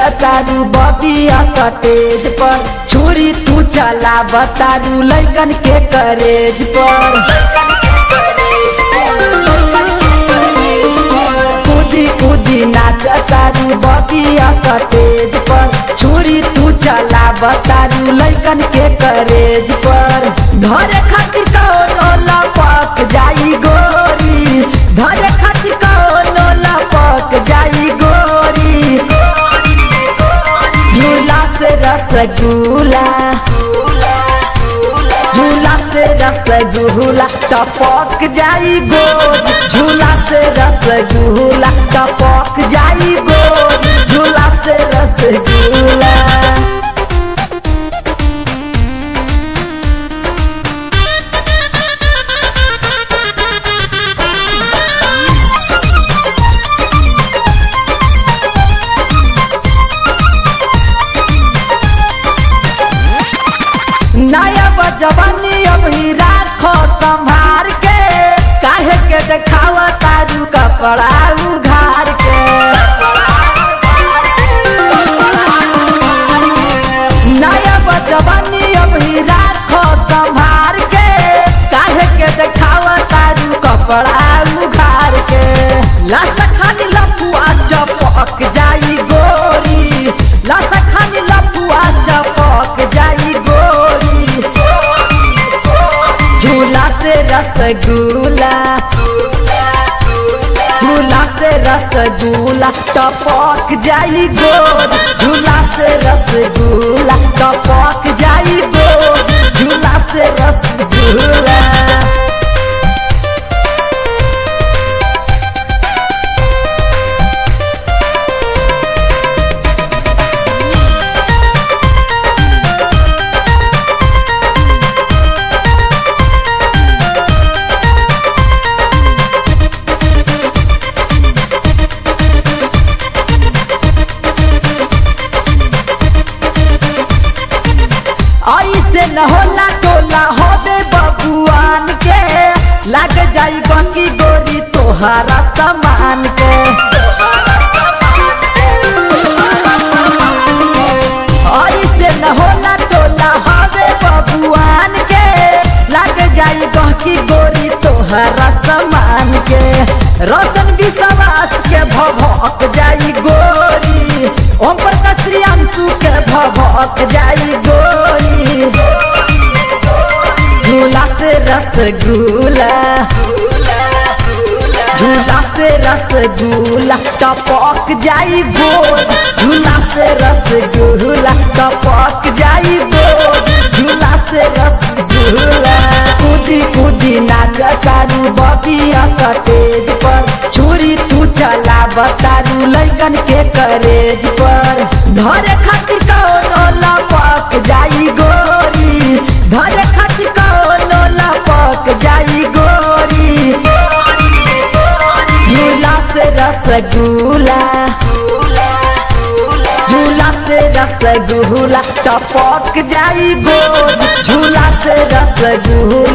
तारू बबिया सटेज पर छुरी तू चला बतारू लैकन के करेज पर कूदी कूदी नाच तारू बबिया सटेज पर छुरी तू चला बतारू लैकन के करेज पर धरे खातिर कौनो लपक जाई गोरी धरे खातिर कौनो लपक जाई गोरी झूला से रसगुल्ला झूला से रसगुल्ला टपक जाई गोद झूला से रसगुल्ला टपक जाई गोद झूला से रसगुल्ला नया बजवानी अभी राखो संभार के काहे के देखावा तारू कपड़ा उघार के नया बजवानी अभी राखो संभार के काहे के देखावा तारू कपड़ा उघार के लाश खानी लपुआ चपक जाई गोरी लाश खानी लपुआ चपक जाई गोरी झूला से रसगुल्ला झूला से रसगुल्ला टपक जाई गोद झूला से रसगुल्ला टपक जाई गोद झूला से रसगुल्ला ऐसे न होला टोला होबे बबुआन के लग जाई बाकी गोरी तोहारा सामान के ऐसे न होला टोला होबे बबुआन के लग जाई बाकी गोरी तोहारा सामान के रतन विश्वास के भभक जाई गोरी ओम प्रकाश श्रियांशु के भभक जाई गोरी झूला से रसगुल्ला झूला से रसगुल्ला टपक जाई गोद झूला से रसगुल्ला टपक जाई गोद झूला से रसगुल्ला कूदी कूदी नाच तारू बबिया सटेज पर छुरी तू चला बतारू लैकन के करेज पर धरे खातिर कौनो लपक जाई गोरी धरे खातिर कौनो लपक जाई गोरी झूला से रसगुल्ला झूला से रसगुल्ला टपक जाई गोद झूला से रसगुल्ला